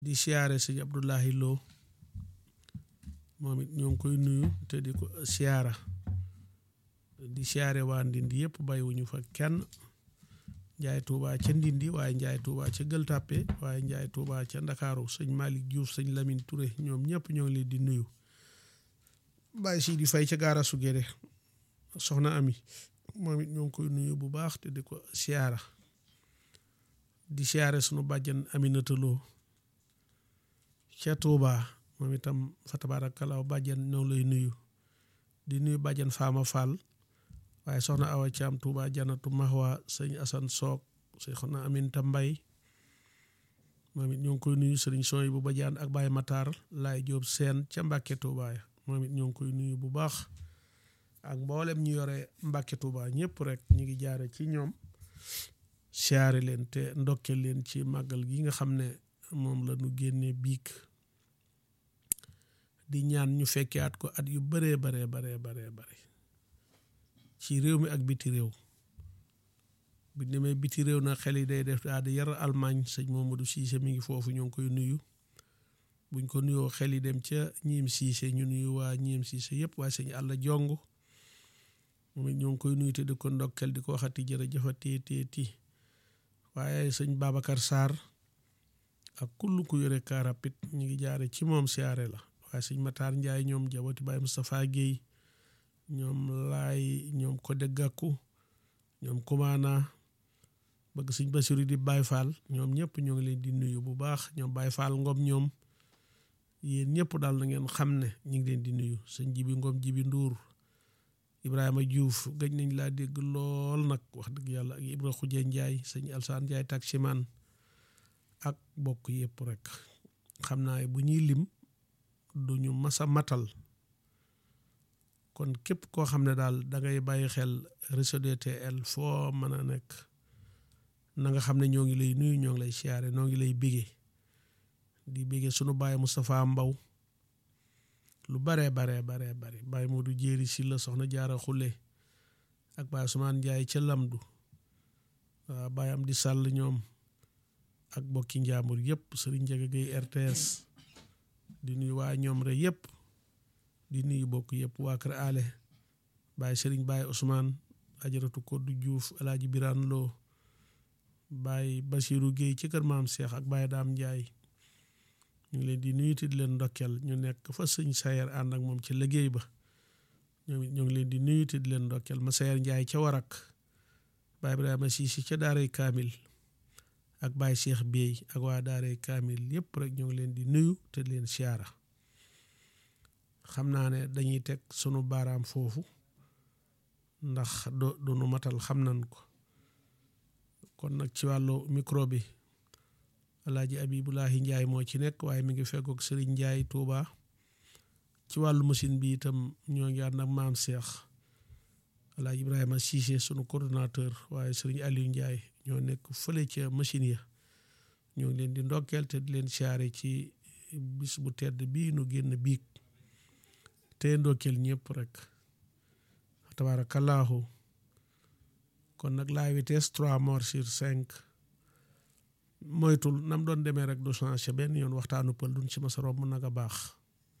di siyaare sëñ Abdoulahi Lo moom it ñoo ngi koy nuyu te di ko siyaara di siyaare waa Ndindi yëpp bàyyiwuñu fa kenn njaay tuubaa ca Ndindi waaye njaay tuubaa ca Gueule Tapée waaye njaay tuubaa ca Ndakaaru sëñ Malick Diouf sëñ Lamine Touré ñoom ñëpp ñoo ngi leen di nuyu bàyyi si di fay ca gaara su gére soxna ami moom it ñoo ngi koy nuyu bu baax te di ko siyaara di siyaare sunu bàjjan Aminata Lo ca Tuubaa moom itam fa tabaarakallaahu bàjjan ñoo lay nuyu di nuyu bàjjan Faama Fall waaye soxna Awa Caam Tuubaa Janatu Mahwa sëñ Asan Soog soxna Aminta Mbay moom it ñoo ngi koy nuyu sëriñ Sooy bu Bajaan ak Baay Matar Laay Jóob Seen ca Mbàkke Tuubaa moom it ñoo ngi koy nuyu bu baax ak mboolem ñu yore Mbàkke Tuubaa ñëpp rek ñu ngi jaare ci ñoom siyaare leen te ndokkeel leen ci màggal gi nga xam ne moom la ñu génnee biig di ñaan ñu fekkee at ko at yu baree baree baree baree bare ci réew mi ak biti réew bu demee biti réew nag xel yi day def daa di yar Allemagne sëñ Mamadou Cissé mi ngi foofu ñoo ngi koy nuyu buñ ko nuyoo xel yi dem ca ñiim Cissé ñu nuyu waa ñiim Cissé yëpp waaye sëñ Alla Jong moom it ñoo ngi koy nuyu te di ko ndokkel di ko waxati jërëjëfati teeti waaye sëñ Babacar Sarr ak kull ku yore car rapide ñu ngi jaare ci moom siyaare la waaye sëñ Matar Ndiaye ñoom jaboti Baye Moustapha Guèye ñoom laay ñoom Codé Gakou ñoom Kumaana bëgg sëñ Basiru di Baye Fall ñoom ñëpp ñoo ngi leen di nuyu bu baax ñoom Baye Fall Ngom ñoom yéen ñëpp daal na ngeen xam ne ñu ngi leen di nuyu sëñ Jibi Ngom Jibi Nduur Ibrahima Diouf gëj nañ laa dégg lool nag wax dëgg yàlla ak Ibra Xuje Njaay sëñ Alsaan Njaay taximan ak bokk yëpp rek xam naa bu ñuy lim duñu masa matal kon képp koo xam ne daal da ngay bàyyi xel réseau DTL foo mën a nekk na nga xam ne ñoo ngi lay nuyu ñoo ngi lay siyaare ñoo ngi lay bégee di bégee sunu baay Moustapha Mbaw lu baree baree baree bare Baye Modou Jéeri si la soxna jaara xule ak Baye Ousmane Njaay ca Lamdu waaw Baye am di sàll ñoom ak bokki njaambur yëpp Sëriñ Njaga Gay RTS di nuyu waa ñoom rek yëpp di nuyu bokk yëpp waa kër ale Baye Sëriñ Baye Ousmane ajaratu Koddu Juuf Alaaji Biraan Loo Baye Basiru Géey ci kër maam Seex ak Baye Daam Njaay ñu ngi leen di nuyu te di leen ndokkeel ñu nekk fa sëñ Sayer ànd ak moom ci liggéey ba ñoom it ñu ngi leen di nuyu te di leen ndokkeel ma Sayer Njaay ca Warak Baye Ibrahima Siisi ca Daaray Kaamil ak Baye Cheikh Bey ak waa Daaray Kaamil yëpp rek ñu ngi leen di nuyu te di leen siyaara xam naa ne dañuy teg sunu baaraam foofu ndax do du nu matal xam nañ ko kon nag ci wàllu micro bi alaaji abibulahi njaay moo ci nekk waaye mi ngi feggoog sëriñ njaay tuuba ci wàllu machine bi itam ñoo ngi ànd ak maam seex alaaji ibrahima siise sunu coordonnateur waaye sëriñ aliou njaay ñoo nekk fële ca machine ya ñoo ngi leen di ndokkeel te di leen siyaare ci bis bu tedd bii nu génn biig te ndokkeel ñëpp rek tabaarakallaahu kon nag la vitesse trois morts sur cinq moytul nam doon demee rek du changé benn yoon waxtaanu pël duñ ci masa romb nag a baax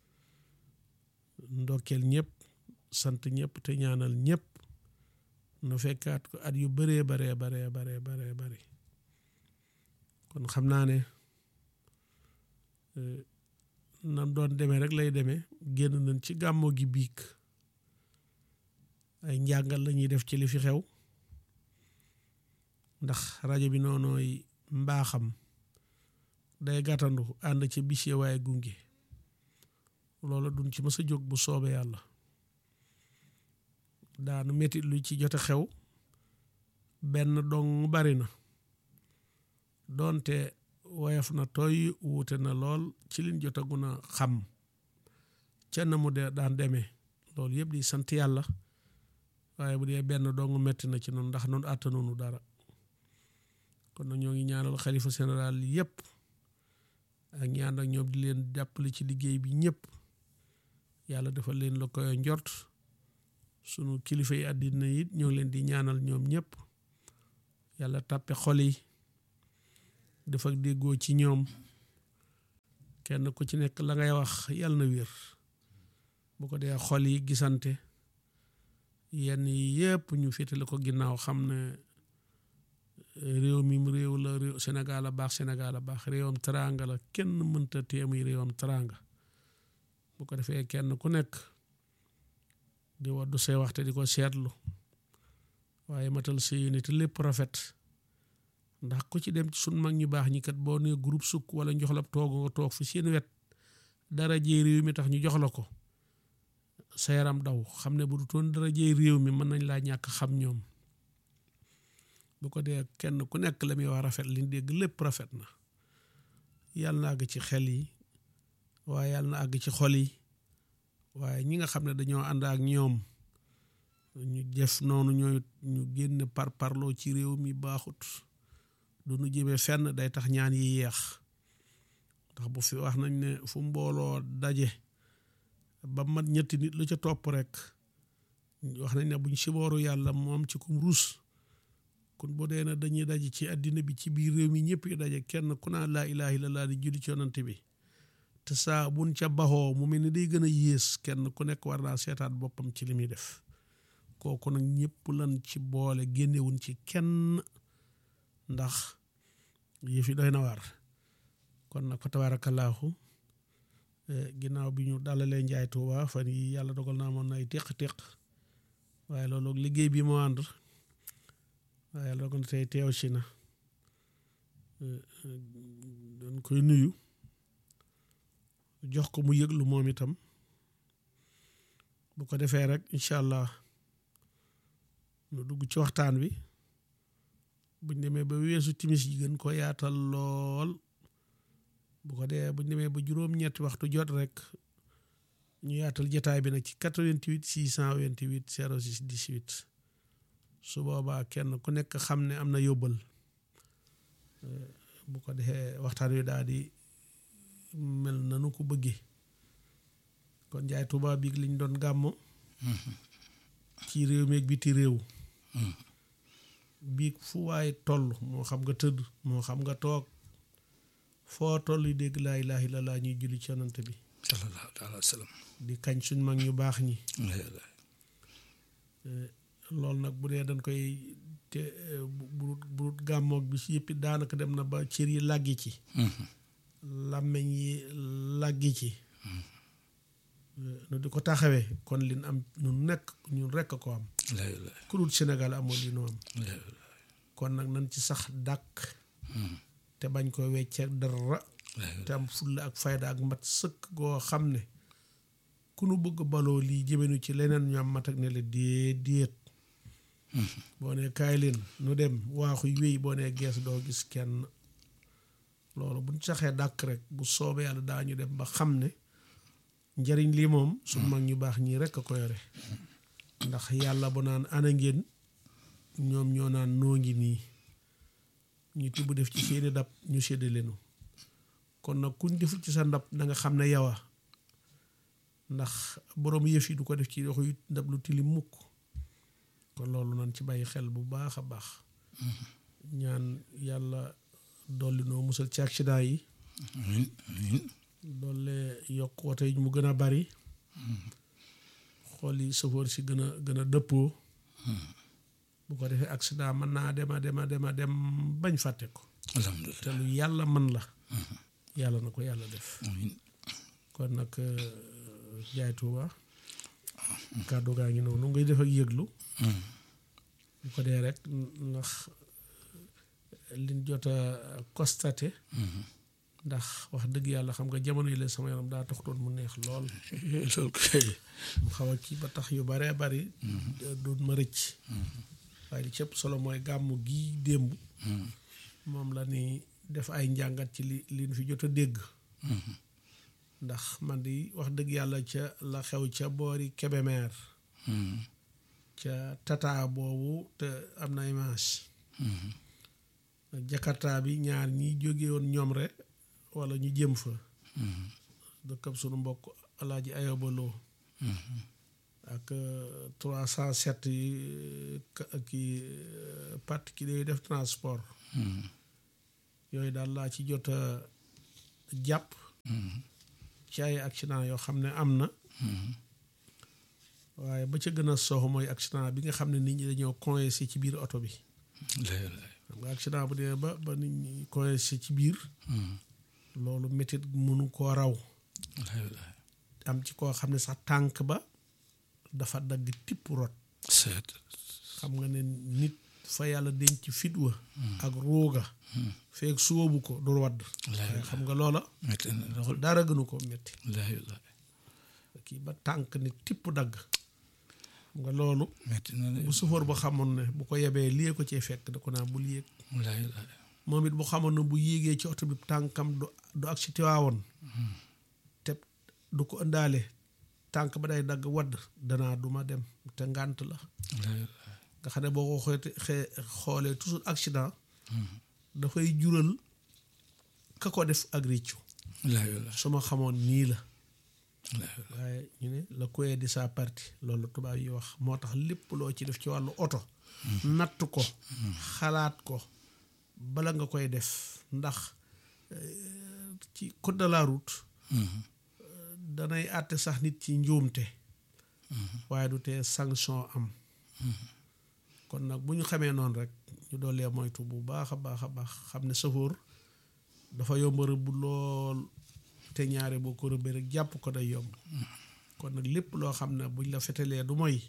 ndokkeel ñëpp sant ñëpp te ñaanal ñëpp nu fekkaat ko at yu bëree baree baree baree baree bëri kon xam naa ne nam doon demee rek lay demee génn nañ ci gàmmoo gi biig ay njàngal la ñuy def ci li fi xew ndax rajo bi noonooy mbaaxam day gàttandu ànd ci bis ya waaye gunge loola duñ ci mës a jóg bu soobee yàlla daanu metti lu ci jote xew benn dong bari na doonte woyof na tooy wuute na lool ci liñ jotagun a xam ca na mu de daan demee loolu yëpp di sant yàlla waaye bu dee benn dong metti na ci noonu ndax noonu àttanunu dara kon nag ñoo ngi ñaanal xalifa général yëpp ak ñaan ak ñoom di leen jàppale ci liggéey bi ñëpp yàlla defal leen la koy njort sunu kilifa yi àddina yi ñoo ngi leen di ñaanal ñoom ñëpp yàlla tàppe xol yi def ak déggoo ci ñoom kenn ku ci nekk la ngay wax yàlla na wér bu ko dee xol yi gisante yenn yi yëpp ñu féetale ko ginnaaw xam ne réew mi réew la réew Sénégal a baax Sénégal a baax réewam teraanga la kenn mënta téemuy réewam teraanga bu ko defee kenn ku nekk di waddu say waxte di ko seetlu waaye matal sa yéene te lépp rafet ndax ku ci dem ci sun mag ñu baax ñi kat boo nee groupe sukk wala njox la toog nga toog fi seen wet dara jee réew mi tax ñu jox la ko sa yaram daw xam ne bu du toon dara jee réew mi mën nañ laa ñàkk xam ñoom bu ko dee kenn ku nekk la muy wax rafet liñ dégg lépp rafet na yàlla na àgg ci xel yi waaye yàlla na àgg ci xol yi waaye ñi nga xam ne dañoo ànd ak ñoom ñu def noonu ñooy ñu génn par parloo ci réew mi baaxut du nu jëmee fenn day tax ñaan yi yeex ndax bu fi wax nañ ne fu mbooloo daje ba mat ñetti nit lu ca topp rek wax nañ ne buñ sibooru yàlla moom ci kum ruus kon boo dee na dañuy daje ci àddina bi ci biir réew mi ñëpp yi daje kenn ku naa laa ilaaha illallaah di julli ci yonante bi te saa buñ ca baxoo mu mel ni day gën a yées kenn ku nekk war naa seetaat boppam ci li muy def kooku nag ñëpp lan ci boole génnewuñ ci kenn ndax yëf yi doy na waar kon nag fa tabaarakallaahu ginnaaw bi ñu dalalee njaay tuuba fan yi yàlla dogal naa moon nay téq-téq waaye loolu liggéey bi moo ànd waaye yàlla dogal na tey teew si na doon koy nuyu jox ko mu yëglu moom itam bu ko defee rek incha allah nu dugg ci waxtaan wi buñ demee ba weesu timis yi gën ko yaatal lool bu ko dee buñ demee ba juróom-ñetti waxtu jot rek ñu yaatal jataay bi nag ci 88 628 06 18 su boobaa kenn ku nekk xam ne am na yóbbal bu ko defee waxtaan wi daal di mel nanu ko bëggee kon njaay Tuubaa bi liñ doon gàmmo ci réew mi ak biti réew bii fu waay toll moo xam nga tëdd moo xam nga toog foo toll yi dégg laa ilaaha illallaah ñuy julli ci yonante bi sallallahu alayhi wa sallam di kañ suñ mag ñu baax ñi loolu nag bu dee dañ koy te bu bu gàmmoog bi si yëpp daanaka dem na ba cër yi làggi ci làmmeñ yi làggi ci nu di ko taxawee kon lin am ñun nekk ñun rekk ko am ku dul Sénégal amoon li nu am kon nag nañ ci sax dàkk te bañ ko wecceek dara te am fulla ak fayda ak mat sëkk goo xam ne ku nu bëgg baloo lii jëmenu ci leneen ñu am mat ak ne la déet déet boo ne kaay leen nu dem waaxuy wéy boo ne gees doo gis kenn loolu buñ saxee dàkk rek bu soobee yàlla daañu dem ba xam ne njariñ lii moom su mag ñu baax ñii rekk a ko yore ndax yàlla bu naan ana ngeen ñoom ñoo naan noo ngi nii ñu tibb def ci seeni dab ñu sédde leenu kon nag kuñ deful ci sa ndab da nga xam ne yawa ndax boroom yëf yi du ko def ci yoxu ndab lu tilim mukk kon loolu nan ci bàyyi xel bu baax a baax ñaan yàlla dolli noo musal ci accident yi doole yokk woto yi mu gën a bari xool yi safoor si gën a gën a dëppoo bu ko defee accident mën naa dem a dem a dem a dem bañ fàtte ko alhamdulilah te lu yàlla man la yàlla na ko yàlla def kon nag jaay tuuba kàddu gaa ngi noonu ngay def ak yëglu bu ko dee rek ndax liñ jot a constaté ndax wax dëgg yàlla xam nga jamono yi leen sama yaram daa taxutoon mu neex lool loolu kay mu xaw a kii ba tax yu baree bari doon ma rëcc waaye li cëpp solo mooy gàmmu gii démb moom la ni def ay njàngat ci li liñ fi jot a dégg ndax man di wax dëgg yàlla ca la xew ca boori Kébémer ca tata boobu te am na image Jakarta bi ñaar ñi jóge woon ñoom rek wala ñu jëm fa dëkkab sunu mbokk alaaji ayobaloo ak trois cent sept yi ki particulier yi def transport yooyu daal laa ci jot a jàpp ci ay accident yoo xam ne am na waaye ba ca gën a soox mooy accident bi nga xam ne nit ñi dañoo coincé ci biir oto bi xam nga accident bu dee ba ba nit ñi coincé ci biir loolu métit mënu koo raw am ci koo xam ne sax tànk ba dafa dagg tipp rot seet xam nga ne nit fa yàlla denc fit wa ak ruuga feeg sóobu ko du wadd waaye xam nga loola métti na lool dara gënu ko métti wallaahi wallaahi kii ba tànk ne tipp dagg xam nga loolu métti na de bu sufoor ba xamoon ne bu ko yebee lii ko cee fekk da ko naa bul yéeg wallaahi wallaahi moom it bu xamoon ne bu yéegee ci oto bi tànkam du du ak si tiwaawoon te du ko ëndaale tànk ba day dagg wadd danaa duma dem te ngànt la wallaahi wallaahi nga xam ne boo ko xoolee xee xoolee toujours accident dafay jural ka ko def ak réccu wallaahi wallaahi su ma xamoon nii la wallaahi waaye ñu ne la koye di sa partie loolu tubaab yi wax moo tax lépp loo ci def ci wàllu oto natt ko xalaat ko bala nga koy def ndax euh, ci code de la route danay àtte sax nit ci njuumte waaye du tee sanction am kon nag bu ñu xamee noonu rek ñu doolee moytu bu baax a baax a baax xam ne safoor dafa yomb rëbb lool te ñaare boo ko rëbbee rek jàpp ko day yomb kon nag lépp loo xam ne buñ la fetelee du mooy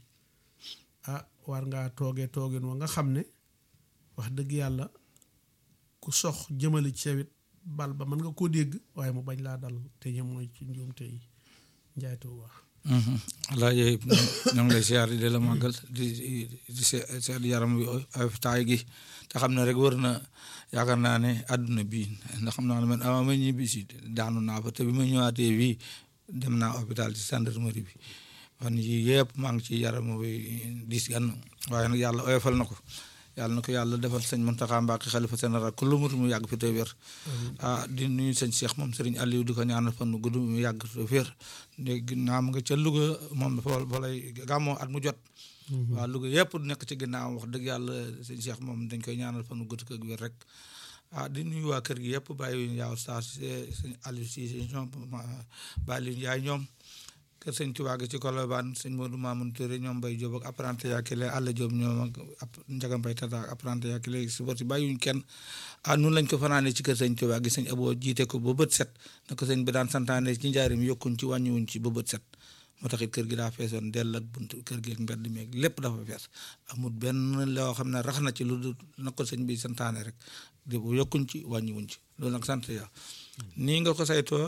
ah war ngaa toogee toogin wa nga xam ne wax dëgg yàlla ku sox jëmale ci sawit bal ba mën nga koo dégg waaye mu bañ laa dal te ñu mooy ci njuumte yi njaay Tuuba wallaahi ñoo ngi lay siyaar di la màggal di di seet yaram wi ay taay gi te xam ne rek wër na yaakaar naa ne àdduna bii ndax xam naa ne man avant ma ñibbi si daanu naa fa te bi ma ñëwaatee fii dem naa hôpital ci gendarmerie bi fan yii yëpp maa ngi ci yaram wi diis gan waaye nag yàlla oyofal na ko yàlla na ko yàlla defal sëñ Mountakha Mbacké xalifa général ku lu mu mu yàgg fi te wér ah di nuyu sëñ Cheikh moom Serigne Aliou di ko ñaanal fan gudd mu yàgg fi te wér léegi naam nga ca Louga moom dafa fa lay gàmmoo at mu jot waa Louga yëpp nekk ci ginnaaw wax dëgg yàlla sëñ Cheikh moom dañ koy ñaanal fan gudd ak wér rek ah di nuyu waa kër gi yëpp bàyyi yaaw saa sëñ Aliou si ñoom bàyyi leen yaay ñoom kër sëñ Tuubaa gi ci Colobane sëñ Modou Mamoun Touré ñoom Bay Jóob ak apprenti yaakile àll Jóob ñoom ak Njaga Mbay Tata ak apprenti yaakile suba si bàyyiwuñ kenn ah nun lañ ko fanaane ci kër sëñ Tuubaa gi sëñ Aboo jiite ko ba bët set na ko sëñ bi daan santaane ci njaarim yokkuñ ci wàññiwuñ ci ba bët set moo tax it kër gi daa feesoon dell ak bunt kër gi ak mbedd meeg lépp dafa fees amul benn loo xam ne rax na ci lu dul na ko sëñ bi santaane rek di yokkuñ ci wàññiwuñ ci loolu nag sant ya nii nga ko saytoo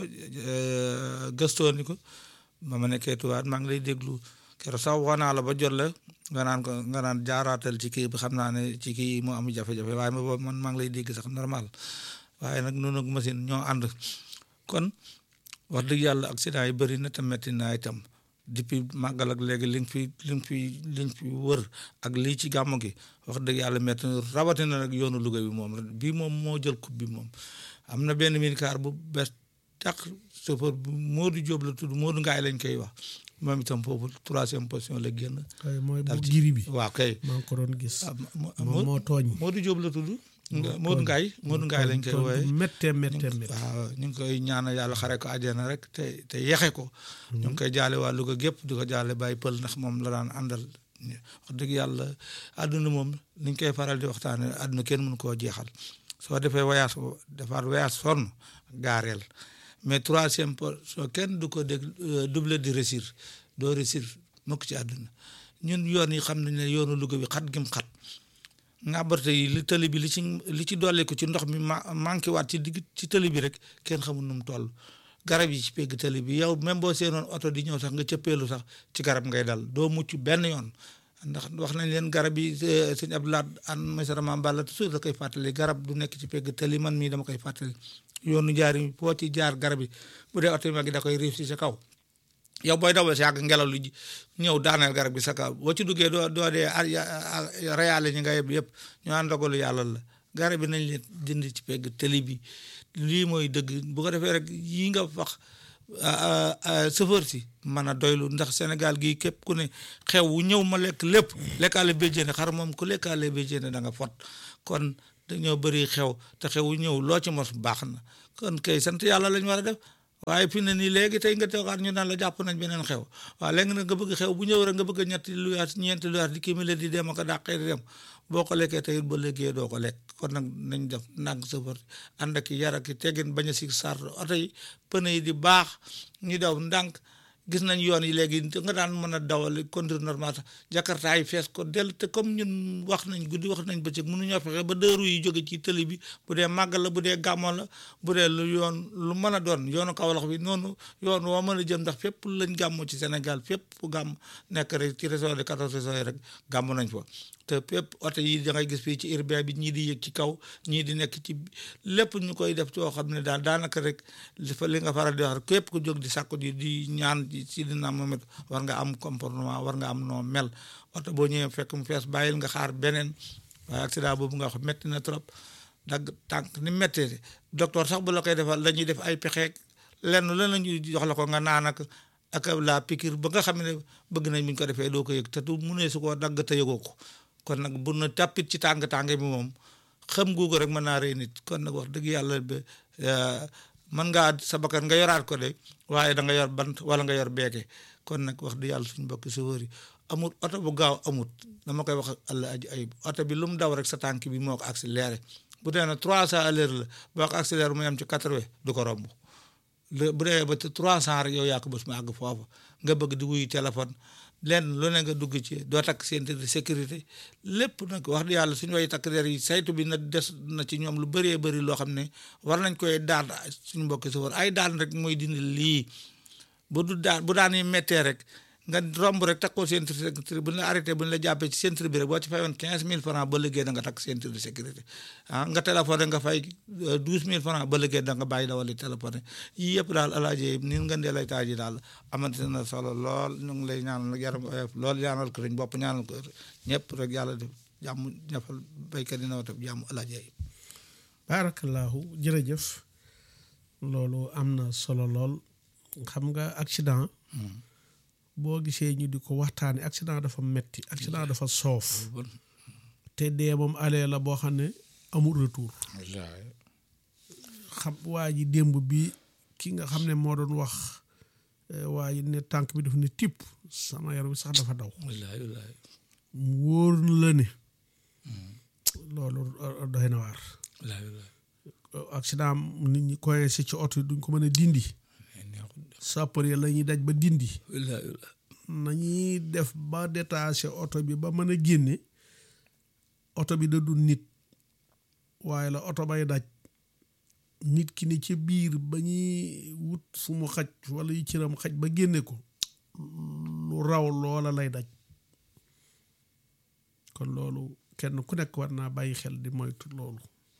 gëstoo ni ko ba ma nekkee tuwaat maa ngi lay déglu keroog sax wax naa la ba jot la nga naan ko nga naan jaaraatal ci kii bi xam naa ne ci kii moo am jafe-jafe waaye ma boobu man maa ngi lay dégg sax normal waaye nag noonu ak machine ñoo ànd kon wax dëgg yàlla accident yi bëri na te metti naa itam depuis màggal ak léegi li nga fi li nga fi li nga fi wër ak lii ci gàmmu gi wax dëgg yàlla metti na rawatina nag yoonu Louga bi moom bii moom moo jël coupe bi moom am na benn minicar bu bees tax chauffeur bu Modou Diop la tudd Modou Ngaay lañ koy wax moom itam foofu troisième position la génn. kay mooy bu dal ci- giri bi waaw kay. maa ngi ko doon gis ah mo- moom moo tooñ Modou Diop la tudd. Modou Ngaay Modou Ngaay lañ koy tooñ wooye bu méttee méttee méttee waaw ñu ngi koy ñaanal yàlla xare ko àjjana rek te te yexe ko. ñu ngi koy jaale waa Louga gépp di ko jaale Baye Pël ndax moom la daan àndal. wax dëgg yàlla àdduna moom ni ñu koy faral di waxtaane àdduna kenn mënu koo jeexal soo defee voyage defaat voyage sonn gaareel mais troisième position kenn du ko dégg double di réussir doo réussir mukk ci àdduna ñun yoon yi xam nañ ne yoonu Louga bi xat gim xat ngàbbarte yi li tëli bi li ci li ci dolli ko ci ndox mi ma manqué waat ci digg ci tëli bi rek kenn xamul nu mu toll garab yi ci pegg tëli bi yow même boo seenoon oto di ñëw sax nga cëppeelu sax ci garab ngay dal doo mucc benn yoon ndax wax nañ leen garab yi sëñ Abdoulaye an mesara Mame Balla toujours da koy fàttali garab du nekk ci pegg tëli man mii dama koy fàttali yoonu jaar yi boo ci jaar garab yi bu dee oto yi mag yi da koy riif si sa kaw yow booy dawal si yàgg ngelaw li ñëw daaneel garab gi sa kaw boo ci duggee doo doo dee reyaale ñi nga yeb yëpp ñu ànd dogalu yàlla la garab yi nañ leen dindi ci pegg tëli bi lii mooy dëgg bu ko defee rek yii nga wax chauffeur si mën a doylu ndax Sénégal gii képp ku ne xew wu ñëw ma lekk lépp lekkaale béjjéene xar moom ku lekkaale béjjéene da nga fot kon dañoo bëri xew te xew wu ñëw loo ci mos baax na kon kay sant yàlla lañ war a def waaye fi ne nii léegi tey nga toogaat ñu naan la jàpp nañ beneen xew waaw léegi nag nga bëgg xew bu ñëw rek nga bëgg ñetti luyaat ñeenti luyaat di kii mi leen di dem ak a dàqee di dem boo ko lekkee tey ba léegi doo ko lekk kon nag nañ def ndànk safar ànd ak yar ak teggin bañ a si sart oto yi pneu yi di baax ñu daw ndànk gis nañ yoon yi léegi nga daan mën a dawal conduire normal sax jakarta yi fees ko del te comme ñun wax nañ guddi wax nañ bëccëg mënuñoo fexe ba dëru yi jóge ci tëli bi bu dee màggal la bu dee gàmmo la bu dee lu yoon lu mën a doon yoonu Kawlax bi noonu yoon woo mën a jëm ndax fépp lañ gàmmo ci Sénégal fépp gàmm nekk rek ci région de quatorze régions yi rek gàmmo nañ fa te fépp oto yi da ngay gis fii ci urbain bi ñii di yëg ci kaw ñii di nekk ci lépp ñu koy def yoo xam ne daal daanaka rek li nga faral di wax rek képp ku jóg di sàkku di di ñaan ci dina moom war nga am comportement war nga am noo mel oto boo ñëwee fekk mu fees bàyyil nga xaar beneen waaye accident boobu nga wax metti na trop dagg tànk ni méttee docteur sax bu la koy defal dañuy def ay pexeek lenn lan la ñuy jox la ko nga naan ak ak la piqûre ba nga xam ne bëgg nañ buñ ko defee doo ko yëg te du mu ne su koo dagg te yëgoo ko kon nag bu na tàppit ci tàng-tàng bi moom xam googu rek mën naa rey nit kon nag wax dëgg yàlla ba mën ngaa sa bakkan nga yoraat ko de waaye da nga yor bant wala nga yor beeke kon nag wax dëgg yàlla suñu mbokki chauffeur yi amut oto bu gaaw amut dama koy wax àlla aji ayib oto bi lu mu daw rek sa tànk bi moo ko accéléré bu dee na trois cent à l'heure la boo ko accéléré mu yem ci quatre-vingts du ko romb bu dee ba trois cent rek yow yaa ko bés mu àgg foofu nga bëgg di wuyu téléphone lenn lu ne nga dugg ci doo takk ceinture de sécurité lépp nag wax di yàlla suñu way takk der yi saytu bi na des na ci ñoom lu bëree bëri loo xam ne war nañ koy daan suñu mbokki sa war ay daan rek mooy dindi lii bu du daan bu daan yi méttee rek nga romb rek takkoo ceinture de sécurité bu ñu la arrêté bu ñu la jàppee ci ceinture bi rek boo ci fayoon quinze mille francs ba liggéey da nga takk ceinture de sécurité ah nga téléphoné nga fay douze mille francs ba liggéey da nga bàyyi dawali téléphoné yii yëpp daal alaaji ni nga ndee lay taaj yi daal amante na solo lool ñu ngi lay ñaanal nag yaram oyof lool ñaanal ko dañ bopp ñaanal ko ñëpp rek yàlla def jàmm ñafal béykat yi nawatam jàmm alaaji yi barakallahu jërëjëf loolu am na solo lool xam nga accident boo gisee ñu di ko waxtaane accident dafa metti accident dafa soof te dee moom alee la boo xam ne amul retour xam waa ji démb bi ki nga xam ne moo doon wax waa ji ne tànk bi daf ne tipp sama yaram bi sax dafa daw mu wóor la ne loolu doy na waar accident nit ñi coincé ci oto yi duñ ko mën a dindi sapeur yi la ñuy daj ba dindi nañuy def ba détaché oto bi ba mën a génne oto bi da du nit waaye la oto bay daj nit ki ni ci biir ba ñuy wut fu mu xaj wala yu cëram xaj ba génne ko lu raw loola lay daj kon loolu kenn ku nekk war naa bàyyi xel di moytu loolu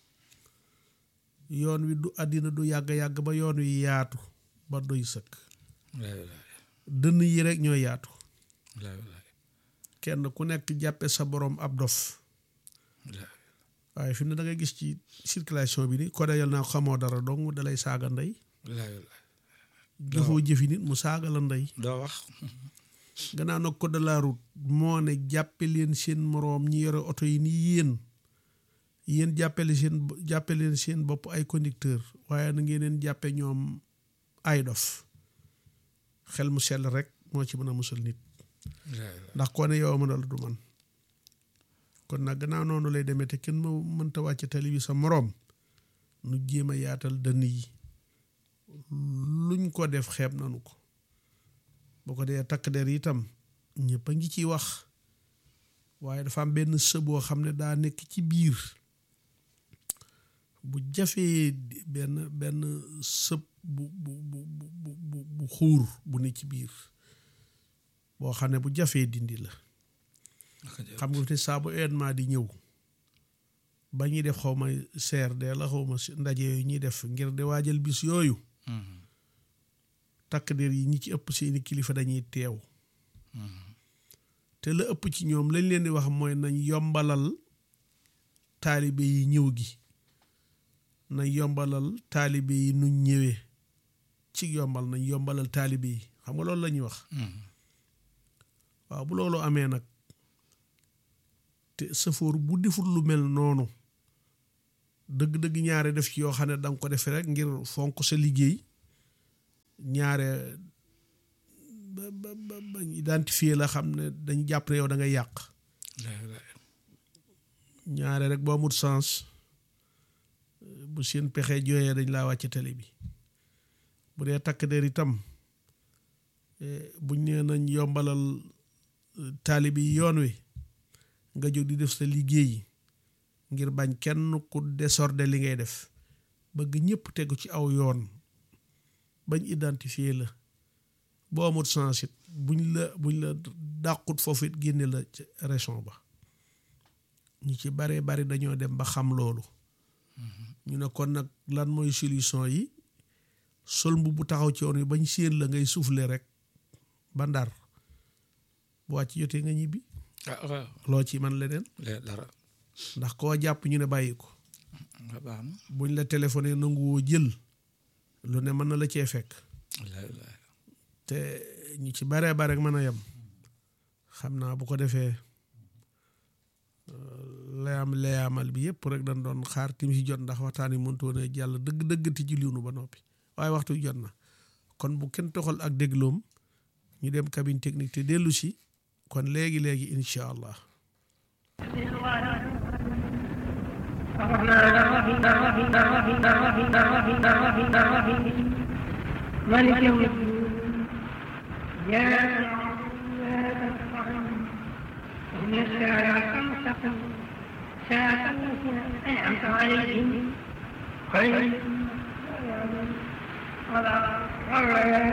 yoon wi du àddina du yàgg-yàgg ba yoon wi yaatu ba doy sëkk dënn yi rek ñoo yaatu kenn ku nekk jàppe sa borom ab dof waaye fi mu ne da ngay gis ci circulation bi ni ko dayal naa xamoo dara dong dalay saaga ndey jëfoo jëfi nit mu saaga la ndey doo wax gannaaw nag code de la route moo ne jàppe leen seen moroom ñi yore oto yi ni yéen yéen jàppale seen jàppe leen seen bopp ay conducteur waaye na ngeen leen jàppe ñoom ay dof xel mu sell rek moo ci mën a musal nit ndax koo ne yow mënal du man kon nag gannaaw noonu lay demee te kenn ma mënta wàcc tali bi sa moroom nu jéem a yaatal dënn yi luñ ko def xeeb nanu ko boo ko dee takk der itam ñëpp a ngi ciy wax waaye dafa am benn së boo xam ne daa nekk ci biir bu jafee benn benn sëb bu bu bu bu bu xuur bu ne ci biir boo xam ne bu jafee dindi la xam nga te saa bu événement di ñëw ba ñuy def xaw ma CRD la xaw ma ndaje yooyu ñuy def ngir di waajal bis yooyu takk der yi ñi ci ëpp seeni kilifa dañuy teew te la ëpp ci ñoom lañ leen di wax mooy nañ yombalal taalibe yi ñëw gi nañ yombalal taalibe yi nu ñëwee ci yombal nañ yombalal taalibe yi xam nga loolu la ñuy wax waaw bu loolu amee nag te sëfoor bu deful lu mel noonu dëgg-dëgg ñaare def ci yoo xam ne danga ko defee rek ngir fonk sa liggéey ñaare ba ba ba bañ identifier la xam ne dañ jàpp ne yow da ngay yàq ñaare rek boo amut sens bu seen pexe jooyee dañ laa wàcc télé bi bu dee takk der itam buñ nee nañ yombalal taalibi yi yoon wi nga jóg di def sa liggéey ngir bañ kenn ku désordre li ngay def bëgg ñëpp tegu ci aw yoon bañ identifier la boo amut sens it buñ la buñ la dàqut foofu it génne la ci région ba ñu ci bare bari dañoo dem ba xam loolu ñu ne kon nag lan mooy solution yi sol mbubb bu taxaw ci yoon wi bañ séen la ngay souffler rek ba ndar bu wàcc jotee nga ñibbi ah waaw loo ci man leneen dara ndax koo jàpp ñu ne bàyyi ko nga baax na buñ la téléphoné nanguwoo jël lu ne mën na la cee fekk wallaay wallaay te ñu ci baree bare rek mën a yem xam naa bu ko defee layam layamal bi yëpp rek dañ doon xaar tim si jot ndax waxtaan yi mëntoon a jàll dëgg-dëgg ti julliwunu ba noppi waaye waxtu wi jot na kon bu kenn toxal ak dégloom ñu dem cabine technique te dellu si kon léegi léegi incha allah. مالك يوم الدين يا إن الساعة المستقيم ساعة التي أنعمت عليهم خير ولا